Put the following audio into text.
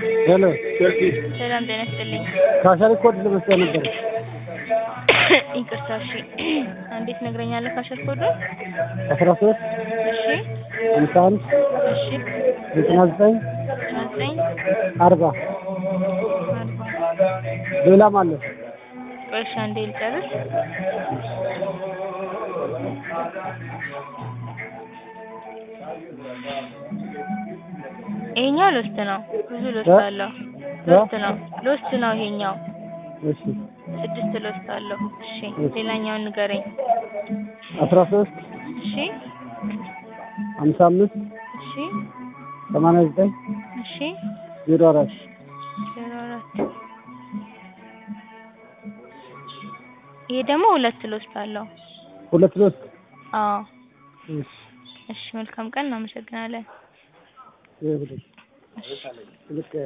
ሄሎ ሰላም ጤና ይስጥልኝ። ካሸሪ ኮድ ለመስጠት ነበር። ይቅርታ እሺ፣ እንዴት ትነግረኛለህ? ካሸር ኮዱን? አስራ ሶስት እሺ ሃምሳ አንድ እሺ ዘጠና ዘጠኝ ዘጠኝ አርባ አርባ ሌላም አለ። ቆይ እሺ፣ አንዴ ልጨርስ። ይሄኛው ሎስት ነው። ብዙ ሎስት እ? አለው። ሎስት ነው። ሎስት ነው ይሄኛው። እሺ ስድስት ሎስት አለው። እሺ ሌላኛውን ንገረኝ። አስራ ሶስት እሺ ሃምሳ አምስት እሺ ሰማንያ ዘጠኝ እሺ ዜሮ አራት ዜሮ አራት ይሄ ደግሞ ሁለት ሎስት አለው። ሁለት ሶስት አዎ እሺ እሺ መልካም ቀን እናመሰግናለን። ይሄ ሁለት እሺ ልክ